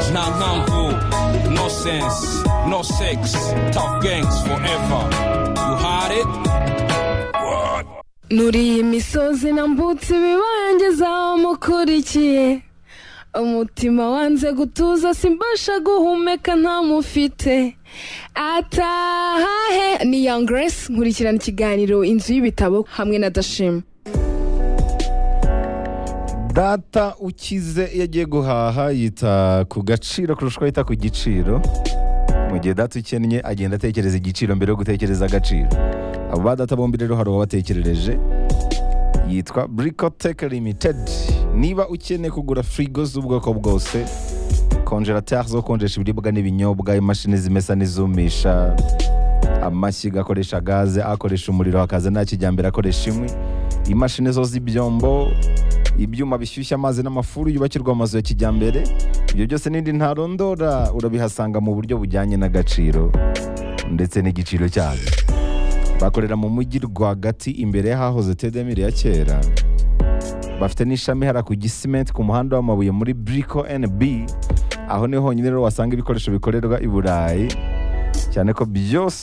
now harmful. No sense, no sex, tough gangs forever. You had it? What? Muri iyi misozi nambutse ibibangiza wamukurikiye umutima wanze gutuza simbasha guhumeka ntamufite atahahe ni young grace nkurikirana ikiganiro inzu y'ibitabo hamwe na dashima data ukize iyo agiye guhaha yita ku gaciro kurusha uko yita ku giciro mu gihe data ukennye agenda atekereza igiciro mbere yo gutekereza agaciro abo ba data bombi rero hari uwabatekerereje yitwa burikoteke limitedi niba ukeneye kugura firigo z'ubwoko bwose konjerateri zo gukonjesha ibiribwa n'ibinyobwa imashini zimesa n'izumisha amashyiga akoresha gaze akoresha umuriro hakaza nta kijyambere akoresha inkwi imashini zo z'ibyombo ibyuma bishyushya amazi n'amafuru yubakirwa amazu ya kijyambere ibyo byose n'indi ntarondora urabihasanga mu buryo bujyanye n'agaciro ndetse n'igiciro cyabyo bakorera mu mujyi rwagati imbere y'ahahoze tedemire ya kera bafite n'ishami hara ku gisimenti ku muhanda w'amabuye muri buriko NB aho niho honyine rero wasanga ibikoresho bikorerwa i burayi cyane ko byose